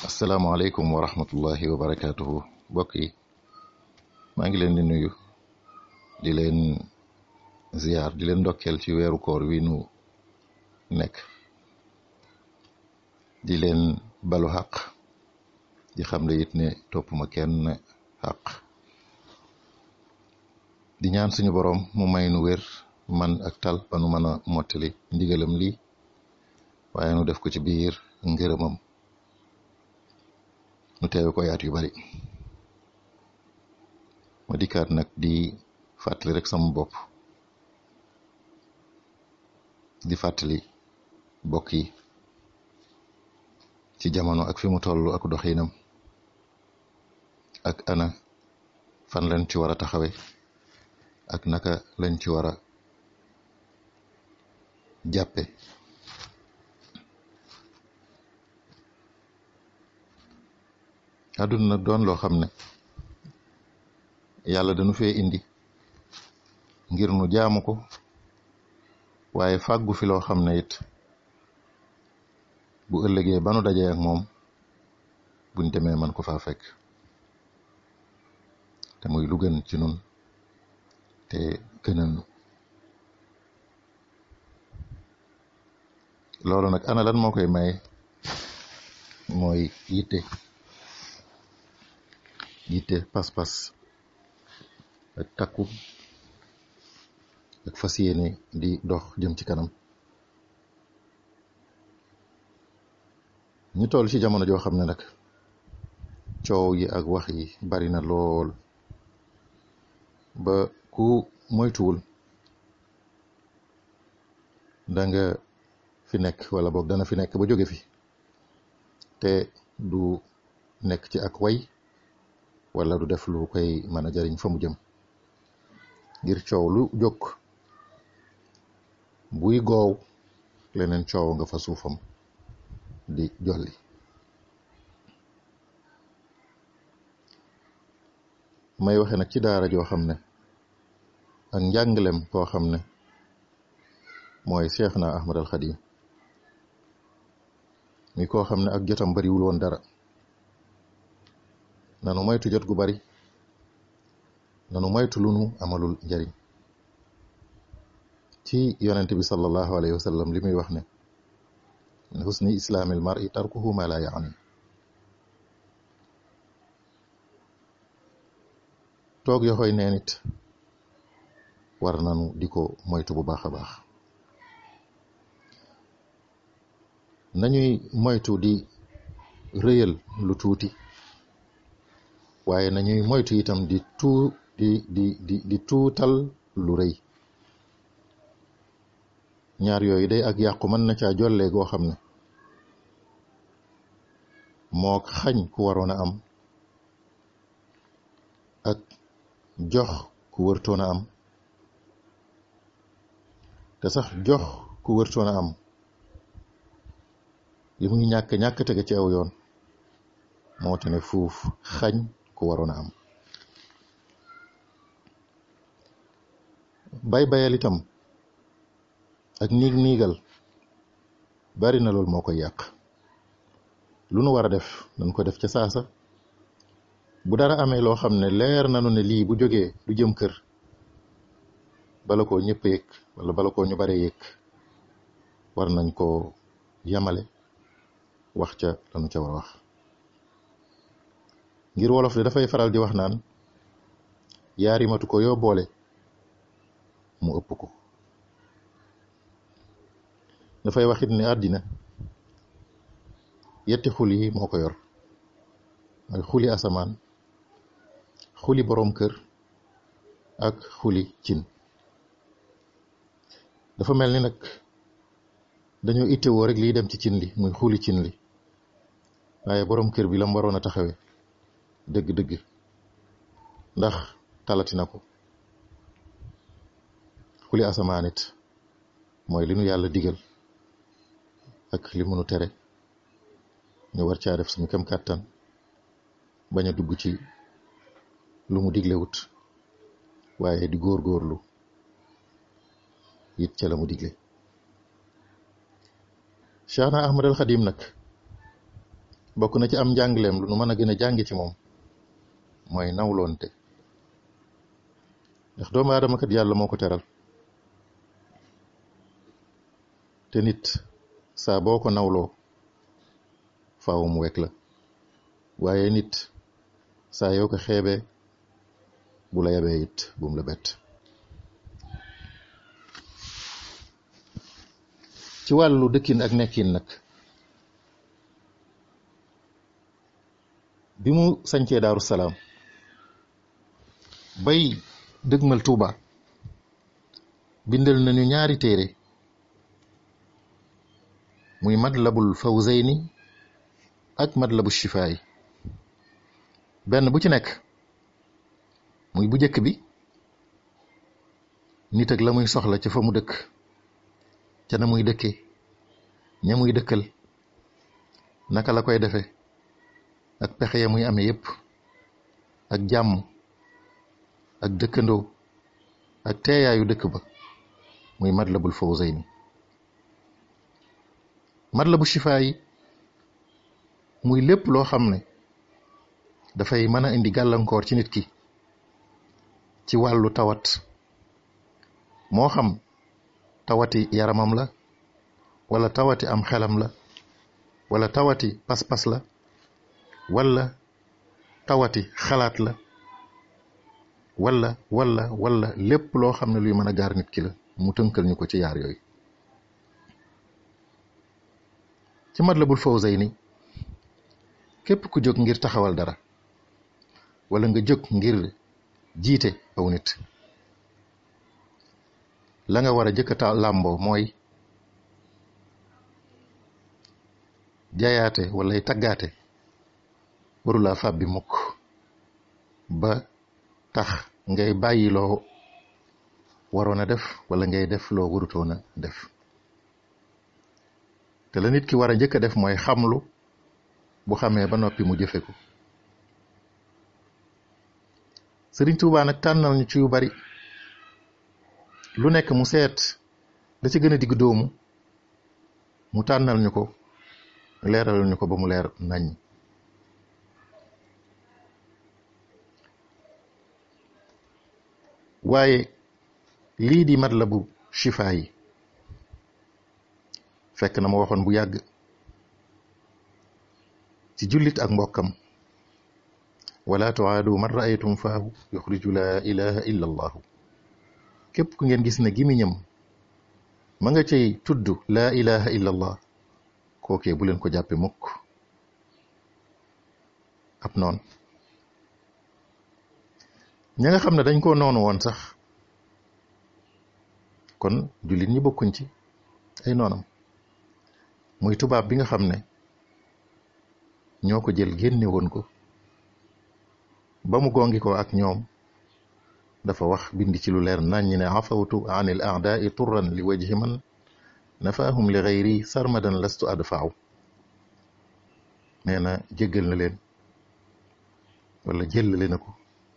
asalaamaaleykum wa rahmatullahi wa barakaatuhu mbokk yi maa ngi leen di nuyu di leen ziar di leen ndokkeel ci weeru koor wi nu nekk di leen balu xaq di xam le it ne topp ma kenn xaq di ñaan suñu borom mu may nu wér man ak tal ba nu mën a mottali ndigalam lii waaye nu def ko ci biir ngërëmam nu teewe ko yaat yu bari ma dikkaat nag di fàttali rek sama bopp di fàttali bokk yi ci jamono ak fi mu toll ak doxinam ak ana fan lañ ci war a taxawe ak naka lañ ci war a jàppe àdduna nag doon loo xam ne yàlla dañu fee indi ngir nu jaamu ko waaye fàggu fi loo xam ne it bu ëllëgee ba nu dajee ak moom buñ demee man ko faa fekk te muy lu gën ci nun te gënal nu loolu nag ana lan moo koy maye mooy yitte yitte pas-pas ak takku ak fas yéene di dox jëm ci kanam ñu toll ci jamono joo xam ne nag coow yi ak wax yi bari na lool ba ku moytuwul da nga fi nekk wala boog dana fi nekk ba jóge fi te du nekk ci ak way wala du def lu koy mën a jariñ fa mu jëm ngir coow lu jóg buy goow leneen coow nga fa suufam di jolli may waxe nag ci daara joo xam ne ak njànglem koo xam ne mooy Cheikh na Ahmad al Xadim mi koo xam ne ak jotam bariwul woon dara nanu moytu jot gu bari nanu moytu lu nu amalul njariñ ci yonent bi sallallahu alayhi wa sallam li muy wax ne min husni islaamil mar'i tarkuhu ma la yaani toog yoxoy nee nit war nanu di ko moytu bu baax a baax nañuy moytu di rëyal lu tuuti waaye nañuy moytu itam di tuu di di di di tuutal lu rëy ñaar yooyu day ak yàqu mën na caa jollee goo xam ne moo xañ ku waroon a am ak jox ku wërtoon a am te sax jox ku wërtoon a am li muy ñàkk ñàkk tege ci aw yoon moo te ne fuuf xañ ku waroon a am bay bayal itam ak niig niigal bari na loolu moo koy yàq lu nu war a def nañ ko def ca saasa bu dara amee loo xam ne leer nanu ne lii bu jógee du jëm kër bala koo ñëpp yëg wala bala koo ñu bare yëg war nañ koo yamale wax ca lanu ca war a wax ngir wolof de dafay faral di wax naan yaari matu ko yoo boole mu ëpp ko dafay waxit ne àddina yetti xul yi moo ko yor mooy xuli asamaan xuli boroom kër ak xuli cin dafa mel ni nag dañoo ittewoo rek liy dem ci cin li muy xuli cin li waaye boroom kër bi lam waroon a taxawe dëgg-dëgg ndax talati na ko xuli asamaan it mooy li nu yàlla digal ak li munu tere ñu war caa def suñu kem kàttan bañ a dugg ci lu mu diglewut waaye di góor-góorlu it ca la mu digle Cheikhna Ahmad al Xadim nag bokk na ci am njàngleem lu nu mën a gën a jàngi ci moom mooy nawloonte ndax doomu aadama kat yàlla moo ko teral te nit saa boo ko nawloo faaw mu wekk la waaye nit saa yoo ko xeebee bu la yabee it bu mu la bett ci wàllu dëkkin ak nekkin nag bi mu sañcee daaru salaam bay dëgmal tuuba bindal nañu ñaari téere muy matlabul fawzayni ak matlabu shifaay benn bu ci nekk muy bu njëkk bi nit ak la muy soxla ca fa mu dëkk ca na muy dëkke ña muy dëkkal naka la koy defe ak pexe ya muy amee yépp ak jàmm ak dëkkandoo ak teeyaayu dëkk ba muy matlabul fawzayni matlabu shifaa yi muy lépp loo xam ne dafay mën a indi gàllankoor ci nit ki ci wàllu tawat moo xam tawati yaramam la wala tawati am xelam la wala tawati pas-pas la wala tawati xalaat la wala wala wala lépp loo xam ne luy mën a gaar nit ki la mu tënkal ñu ko ci yaar yooyu ci Matlabul Fawzayni képp ku jóg ngir taxawal dara wala nga jóg ngir jiite aw nit la nga war a jëkkata làmboo mooy jaayaate walay taggaate warulaa fab bi mukk ba tax ngay bàyyi loo waroon a def wala ngay def loo warutoon a def te la nit ki war a njëkk a def mooy xamlu bu xamee ba noppi mu jëfe ko Sëriñ Tuubaa nag tànnal ñu ci yu bari lu nekk mu seet da ci gën a digg doomu mu tànnal ñu ko leeral ñu ko ba mu leer nañ waaye lii di matlabu shifaa yi fekk na ma waxoon bu yàgg ci jullit ak mbokkam wala tuaadu man raaytum faahu yuxriju laa ilaha illa allahu képp ku ngeen gis ne gimiñam ma nga cay tudd laa ilaha illa allah kookee bu leen ko jàppe mukk ab noon ña nga xam ne dañ koo noonu woon sax kon jullit ñi bokkuñ ci ay noonam muy tubaab bi nga xam ne ñoo ko jël génne woon ko ba mu gongi ko ak ñoom dafa wax bind ci lu leer nañ ñi ne afawtu an il aadaai turran li wajhi man nafaahum li gayri sarmadan lastu adfaaw nee na jéggal na leen wala jëllale na ko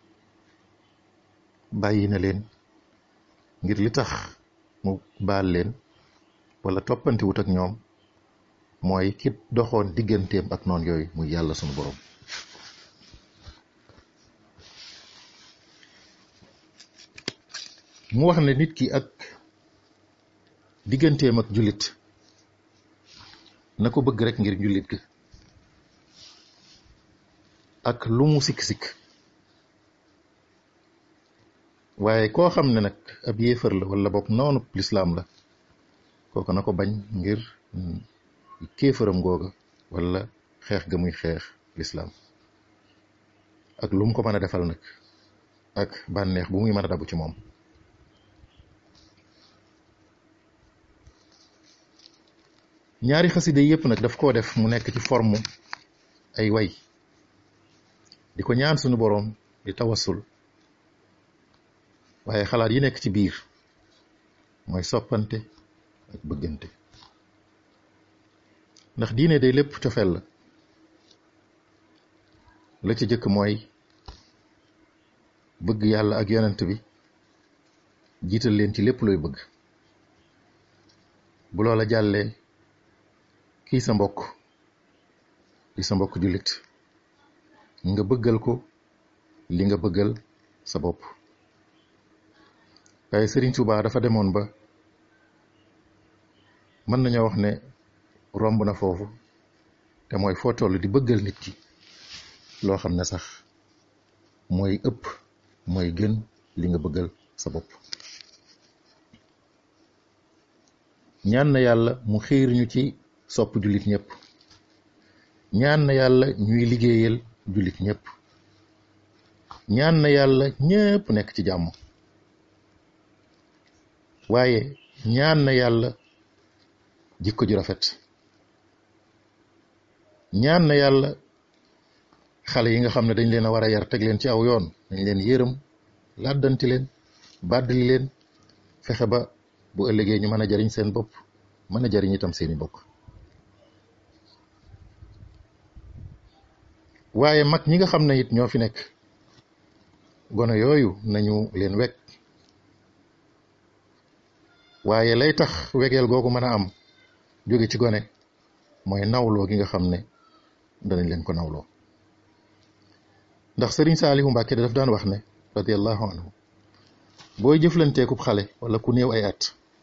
bàyyi na leen ngir li tax mu baal leen wala toppanti wut ak ñoom mooy ki doxoon digganteem ak noon yooyu muy yàlla sunu borom mu wax ne nit ki ak digganteem ak jullit na ko bëgg rek ngir jullit gi ak lu mu sikk-sikk waaye koo xam ne nag ab yéefar la wala boog noonu lislaam la kooku na ko bañ ngir kéefaram googa wala xeex ga muy xeex lislaam ak lu mu ko mën a defal nag ak bànneex bu muy mën a dabu ci moom ñaari xaside yépp nag daf koo def mu nekk ci forme ay way di ko ñaan suñu boroom di tawassul waaye xalaat yi nekk ci biir mooy soppante ak bëggante ndax diine day lépp cofeel la la ci jëkk mooy bëgg yàlla ak yonent bi jiital leen ci lépp looy bëgg bu loola jàllee kii sa mbokk di sa mbokk jullit nga bëggal ko li nga bëggal sa bopp waaye Sëriñ Tuubaa dafa demoon ba mën nañoo wax ne romb na foofu te mooy foo toll di bëggal nit ki loo xam ne sax mooy ëpp mooy gën li nga bëggal sa bopp ñaan na yàlla mu xiir ñu ci sopp jullit ñëpp ñaan na yàlla ñuy liggéeyal jullit ñëpp ñaan na yàlla ñëpp nekk ci jàmm waaye ñaan na yàlla jikko ju rafet ñaan na yàlla xale yi nga xam ne dañ leen a war a yar teg leen ci aw yoon dañ leen yërëm làddanti leen bàddali leen fexe ba bu ëllëgee ñu mën a jariñ seen bopp mën a jariñ itam seeni bokk waaye mag ñi nga xam ne it ñoo fi nekk gone yooyu nañu leen wekk waaye lay tax wegeel googu mën a am jóge ci gone mooy nawloo gi nga xam ne danañ leen ko nawloo ndax sëriñ Saalihu Mbàkke daf daan wax ne radiallahu anhu booy jëflanteekub xale wala ku néew ay at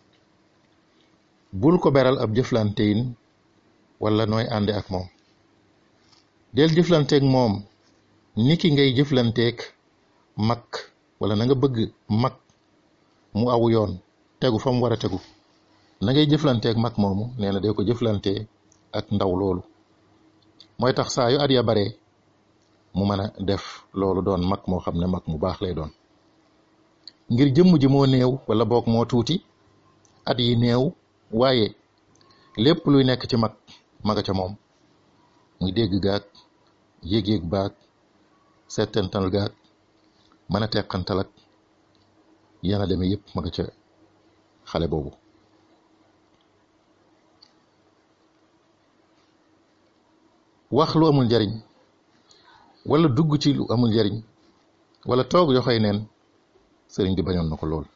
bul ko beral ab jëflanteyin wala nooy ànde ak moom del jëflanteek moom ni ki ngay jëflanteek mag wala na nga bëgg mag mu aw yoon tegu fa mu war a tegu na ngay jëflanteek mag moomu nee na dee ko jëflante ak ndaw loolu mooy tax saa yu at ya bare mu mën a def loolu doon mag moo xam ne mag mu baax lay doon ngir jëmm ji moo néew wala boog moo tuuti at yi néew waaye lépp luy nekk ci mag maga ca moom muy dégg gaag yéeg-yéeg baag settental gaag mën a teqantal ak yana demee yépp maga ca xale boobu wax lu amul njariñ wala dugg ci lu amul njariñ wala toog yoxoy neen sëriñ bi bañoon na ko lool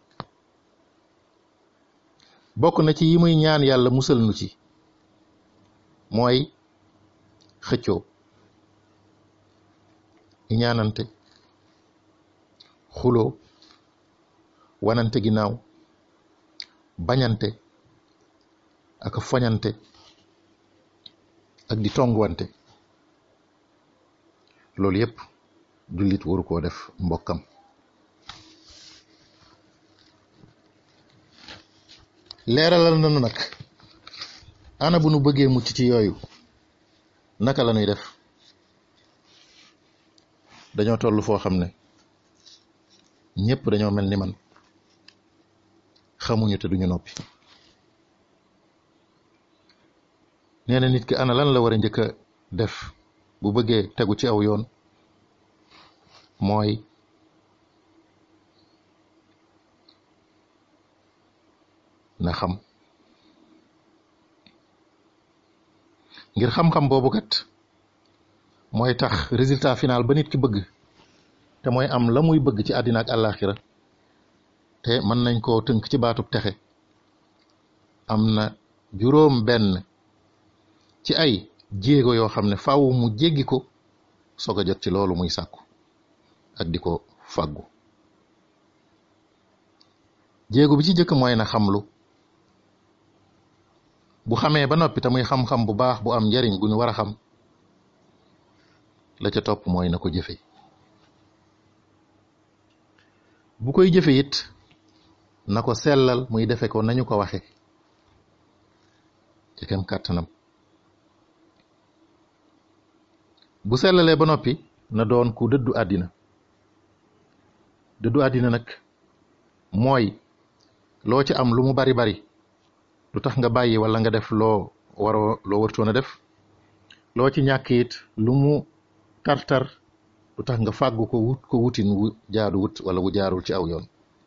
bokk na ci yi muy ñaan yàlla musal nu ci mooy xëccoo ñaanante xuloo wanante ginnaaw bañante ak foñante ak di tonguwante loolu yépp jullit waru koo def mbokkam leeralal nanu nag ana bu nu bëggee mucc ci yooyu naka la ñuy def dañoo toll foo xam ne ñépp dañoo mel ni man xamuñu te duñu noppi nee na nit ki ana lan la war a njëkk a def bu bëggee tegu ci aw yoon mooy na xam ngir xam-xam boobu kat mooy tax résultat final ba nit ki bëgg te mooy am la muy bëgg ci àddina ak àllaaxira te mën nañ koo tënk ci baatub texe am na juróom benn ci ay jéego yoo xam ne faaw mu jéggi ko soog a jot ci loolu muy sàkku ak di ko fàggu jéego bi ci jëkk mooy na xamlu bu xamee ba noppi te muy xam-xam bu baax bu am njariñ bu ñu war a xam la ca topp mooy na ko jëfe bu koy jëfe it na ko sellal muy defe ko nañu ko waxe ci kem kàttanam bu sellalee ba noppi na doon ku dëddu àddina dëddu àddina nag mooy loo ci am lu mu bari bari lu tax nga bàyyi wala nga def loo waroo loo wartoon a def loo ci ñàkk it lu mu tar-tar lu tax nga fàggu ko wut ko wutin wu jaadu wut wala wu jaarul ci aw yoon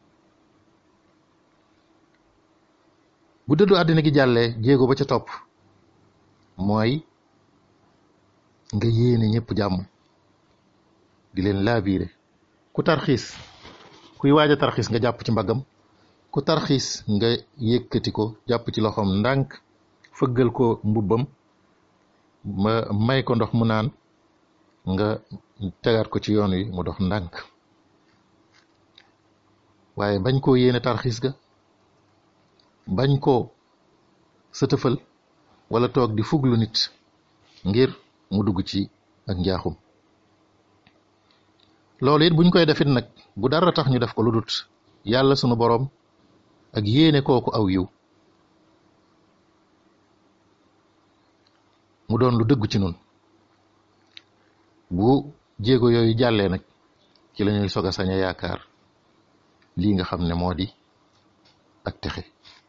bu dëddu àddina gi jàllee jéego ba ca topp mooy nga yéene ñëpp jàmm di leen laabiire ku tarxiis kuy waaj a tarxiis nga jàpp ci mbaggam ku tarxiis nga yëkkati ko jàpp ci loxoom ndànk fëggal ko mbubbam ma may ko ndox mu naan nga tegaat ko ci yoon wi mu dox ndànk waaye bañ koo yéene tarxiis ga bañ koo sëtëfal wala toog di fuglu nit ngir mu dugg ci ak njaaxum loolu it buñ koy defit nag bu dara tax ñu def ko lu dut yàlla sunu boroom ak yéene kooku aw yiw mu doon lu dëggu ci nun bu jéego yooyu jàllee nag ci lañuy sog a sañ a yaakaar lii nga xam ne moo di ak texe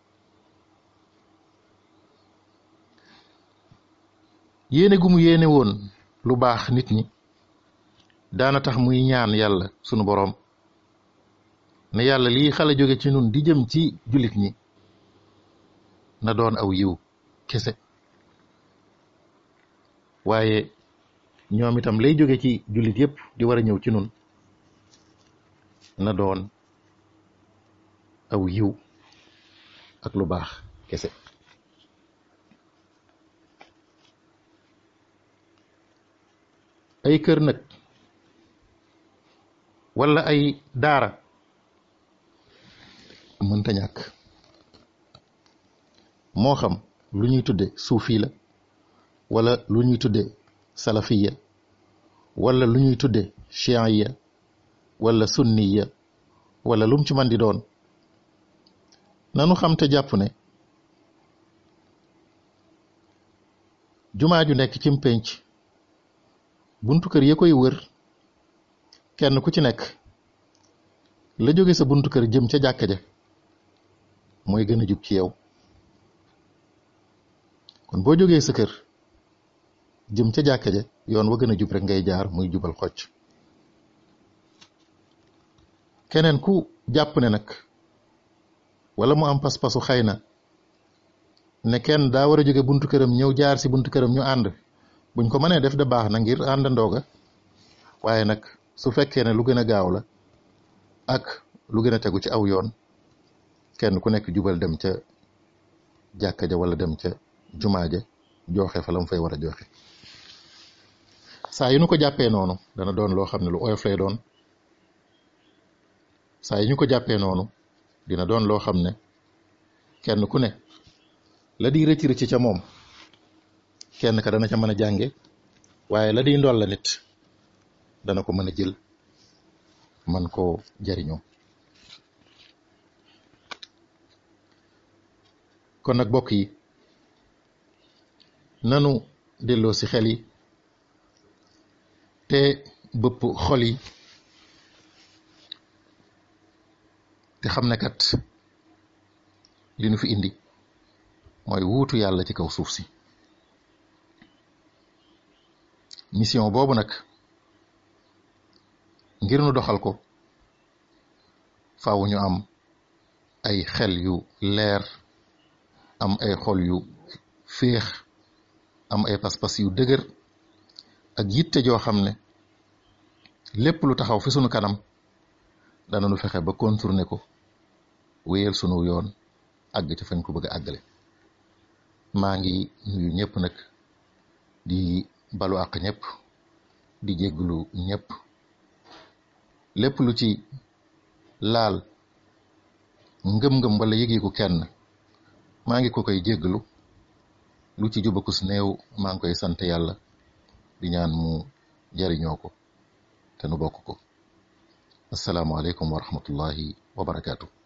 yéene gu mu yéene woon lu baax nit ñi daana tax muy ñaan yàlla sunu boroom ne yàlla lii xale jóge ci nun di jëm ci jullit ñi na doon aw yiw kese waaye ñoom itam lay jóge ci jullit yépp di war a ñëw ci nun na doon aw yiw ak lu baax kese ay kër nag wala ay daara mënta ñàkk moo xam lu ñuy tudde suufi la wala lu ñuy tudde salafiya wala lu ñuy tudde chiiya wala sunniya wala lum ci man di doon nanu xam te jàpp ne jumaa ju nekk cim pénc buntu kër ya koy wër kenn ku ci nekk la jóge sa buntu kër jëm ca jàkka ja mooy gën a jub ci yow kon boo jógee sa kër jëm ca jàkka ja yoon wa gën a jub rek ngay jaar muy jubal xocc keneen ku jàpp ne nag wala mu am pas-pasu xëy na ne kenn daa war a jóge buntu këram ñëw jaar si buntu këram ñu ànd buñ ko mënee def da baax na ngir àndandooga waaye nag su fekkee ne lu gën a gaaw la ak lu gën a tegu ci aw yoon kenn ku nekk jubal dem ca jàkka ja wala dem ca jumaa ja joxe fa la mu fay war a joxe saa yu ñu ko jàppee noonu dana doon loo xam ne lu oyof lay doon saa yu ñu ko jàppee noonu dina doon loo xam ne kenn ku ne la di rëcc rëcc ca moom kenn ka dana ca mën a jànge waaye la di ndol la nit dana ko mën a jël man koo jariñoo kon nag bokk yi nanu delloo si xel yi te bëpp xol yi te xam ne kat li nu fi indi mooy wuutu yàlla ci kaw suuf si mission boobu nag ngir nu doxal ko faaw ñu am ay xel yu leer am ay xol yu féex am ay pas-pas yu dëgër ak yitte joo xam ne lépp lu taxaw fi sunu kanam dana nu fexe ba contourner ko wéyal sunu yoon àgg ci fañ ko bëgg a àggale maa ngi nuyu ñëpp nag di balu àq ñëpp di jégglu ñëpp lépp lu ci laal ngëm-ngëm wala yëg-yëgu kenn maa ngi ko koy jégglu lu ci jubakus néew maa ngi koy sant yàlla di ñaan mu jariñoo ko te nu bokk ko assalaamu aleykum wa rahmatullahi wa barakaatu